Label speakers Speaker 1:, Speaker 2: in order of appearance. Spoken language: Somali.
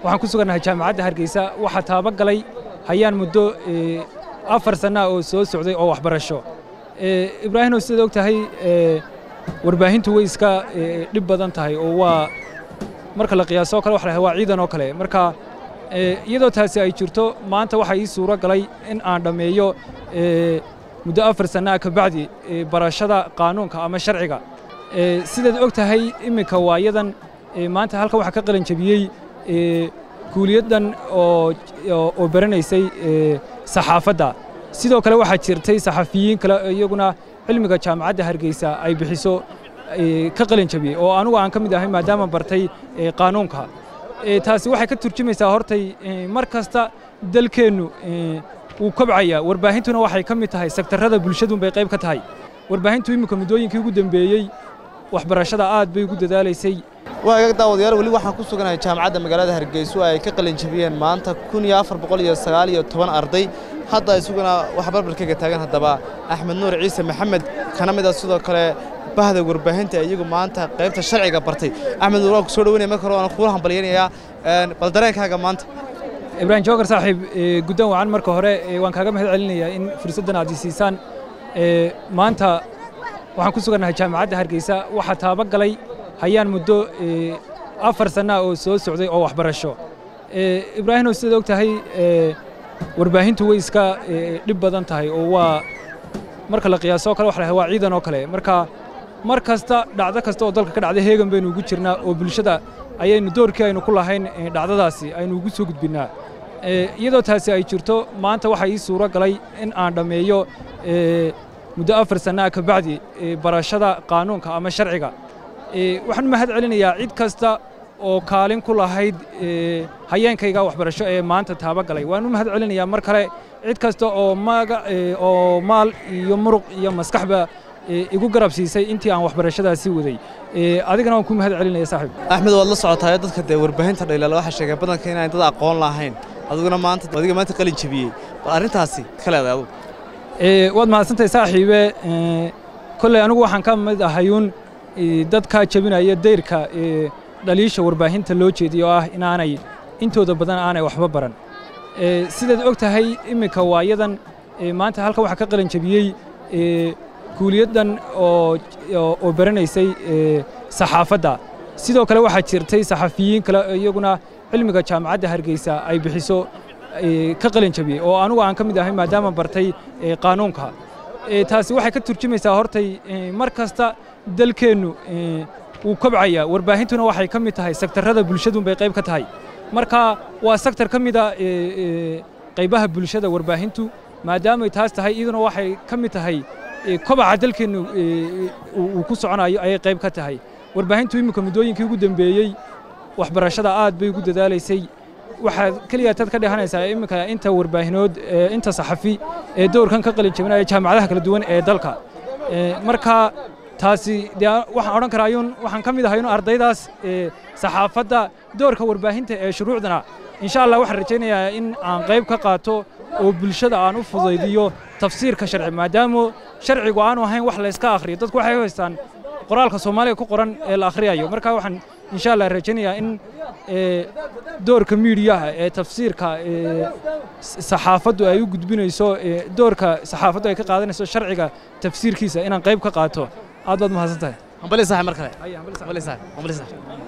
Speaker 1: waxaan ku sugannahay jaamacadda hargeysa waxaa taaba galay hayaan muddo afar sannaa oo soo socday oo waxbarasho ibraahimow sidaad og tahay warbaahintu way iska dhib badan tahay oo waa marka la qiyaaso o kale waxa la waa ciidan oo kale marka iyadoo taasi ay jirto maanta waxaa ii suuro galay in aan dhammeeyo muddo afar sannaa ka bacdi barashada qaanuunka ama sharciga sidaad og tahay imminka waayadan maanta halkan waxaa ka qalin jebiyey kuuliyaddan oo baranaysay saxaafadda sidoo kale waxaa jirtay saxafiyiin kale iyaguna cilmiga jaamacadda hargeysa ay bixiso ka qalin jebiyey oo anugu aan ka mid ahay maadaama bartay qaanuunka taasi waxay ka turjumaysaa hortay mar kasta dalkeennu wuu kobcayaa warbaahintuna waxay ka mid tahay sektarrada bulshadunbay qayb ka tahay warbaahintu imminka muddooyinkii ugu dembeeyey waxbarashada aad bay ugu dadaalaysay
Speaker 2: waagaag daawadayaal weli waxaan ku suganahay jaamacadda magaalada hargeyso ay ka qalin jebiyeen maanta kun iyo afar boqol iyo sagaal iyo toban arday hadda isaguna wax barbarkaga taagan haddaba axmed nuur ciise maxamed kana mid a sidoo kale bahda warbaahinta iyagu maanta qaybta sharciga bartay axmed nuur waan ku soo dhaweynaya marka hore waan kuula hambalyaynayaa bal dareenkaaga maanta
Speaker 1: ibraahim joogar saaxiib guddan wacan marka hore waan kaaga mahad celinayaa in fursaddan aad i siisaan maanta waxaan ku sugannahay jaamacadda hargeysa waxaa taaba galay hayaan muddo afar sannaa oo soo socday oo waxbarasho ibraahimow sidaad og tahay warbaahintu way iska dhib badan tahay oo waa marka la qiyaaso o kale waxa la waa ciidan oo kale marka mar kasta dhacdo kasta oo dalka ka dhacda heegan baynu ugu jirnaa oo bulshada ayaynu doorkii aynu ku lahayn dhacdadaasi aynu ugu soo gudbinnaa iyadoo taasi ay jirto maanta waxaa ii suuro galay in aan dhammeeyo muddo afar sannaa ka bacdi barashada qaanuunka ama sharciga waxaan mahad celinayaa cid kasta oo kaalin ku lahayd hayeenkayga waxbarasho ee maanta taaba galay waan u mahad celinayaa mar kale cid kasta oo maga oo maal iyo muruq iyo maskaxba igu garab siisay intii aan waxbarashadaasi waday adigana waan ku mahad celinaya saaxiib
Speaker 2: axmed waad la socotaay dadka dee warbaahinta dhaylaala waxaa sheegay badanka inaan dad aqoon lahayn adiguna maanta adiga maanta qalin jebiyey bal arrintaasi ka leedahay adugu
Speaker 1: waad mahadsantahay saaxiibe kolley anigu waxaan ka mid ahayuun dadkaa jebinaya dayrka dhaliisha warbaahinta loo jeediyo oo ah inaanay intooda badan aanay waxba baran sidaad og tahay imminka waayadan maanta halkan waxaa ka qalin jebiyey kuuliyaddan oo baranaysay saxaafadda sidoo kale waxaa jirtay saxafiyiin kale iyaguna cilmiga jaamacadda hargeysa ay bixiso ka qalin jebiyey oo anugu aan ka mid ahay maadaama bartay qaanuunka taasi waxay ka turjumaysaa hortay mar kasta dalkeennu wuu kobcayaa warbaahintuna waxay ka mid tahay sektarrada bulshadunbay qayb ka tahay marka waa sektar ka mida qaybaha bulshada warbaahintu maadaamay taas tahay iyaduna waxay ka mid tahay kobaca dalkeennu uu ku soconayo ayay qayb ka tahay warbaahintu imminka muddooyinkii ugu dembeeyey waxbarashada aad bay ugu dadaalaysay waxaad keliya tad ka dhehanaysaa imminka inta warbaahinood inta saxafi ee doorkan ka qalin jebinaya jaamacadaha kala duwan ee dalka marka taasi dee waxaan odhan karaa ayuun waxaan ka mid ahay ardaydaas saxaafadda doorka warbaahinta ee shuruucdana insha allah waxaan rajaynayaa in aan qayb ka qaato oo bulshada aan u fudaydiyo tafsiirka sharci maadaama sharcigu aanu ahayn wax layska akhriyo dadku waxay haystaan qoraalka soomaaliga ku qoran ee la akhriyayo marka waxaan insha allah rajaynayaa in doorka miidiyaha ee tafsiirka saxaafaddu ay u gudbinayso doorka saxaafaddu ay ka qaadanayso sharciga tafsiirkiisa inaan qayb ka qaato aad baad mahadsan tahay
Speaker 2: hambali saaxib mar kale hambali saaxib hambali saaxib